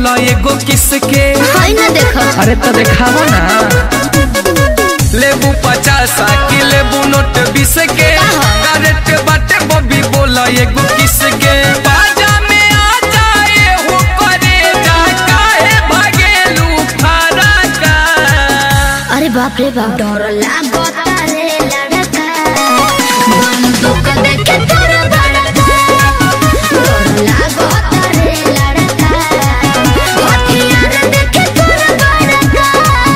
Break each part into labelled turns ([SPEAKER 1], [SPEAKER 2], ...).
[SPEAKER 1] बोला एगो किसके
[SPEAKER 2] है ना देखो
[SPEAKER 1] अरे तो देखावा ना लेबू पचास की लेबू नोट बीस के करेट बाटे बबी बोला एगो किसके बाजा में आ जाए हो करे जा काहे भागेलू फरका
[SPEAKER 2] अरे बाप रे बाप डर लागता रे लड़का बंदूक देखे तोर बड़का डर लागता रे लड़का हथियार देखे तोर बड़का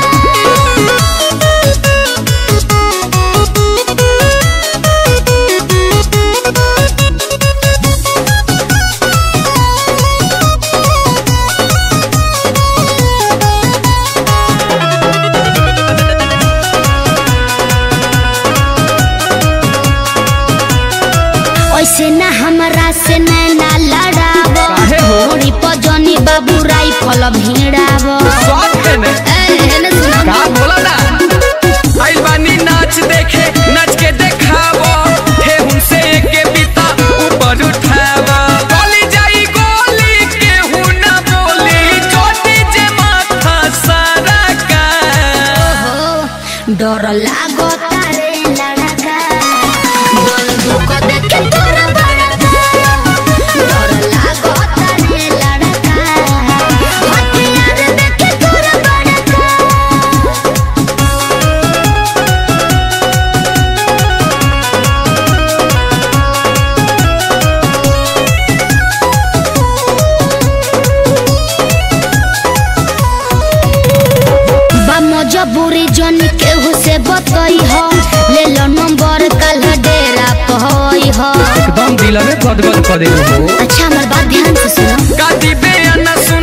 [SPEAKER 2] ऐसे ना हमरा से नैना लड़ाव
[SPEAKER 1] काहे हो?
[SPEAKER 2] थोड़ी पजनी बाबू राइफल भिड़ाव
[SPEAKER 1] स्वाद है ने
[SPEAKER 2] एने सुनो
[SPEAKER 1] का बोला ना आइल बानी नाच देखे नाच के देखावो हे उनसे के बीता ऊपर उठावा गोली जाई गोली के हूं ना बोली चोटी जे माथा सारा का
[SPEAKER 2] डर लागता रे लड़का बंदूक देखे तोर बड़का डर लागता रे लड़का हथियार देखे तोर बड़का बा मजबूरी जन केहू से बतई हो ले लो नंबर कल डेरा पहई हो
[SPEAKER 1] एकदम दिल में गदगद कर दे हो
[SPEAKER 2] अच्छा हमार बात ध्यान से सुनो
[SPEAKER 1] कादी बयान सुन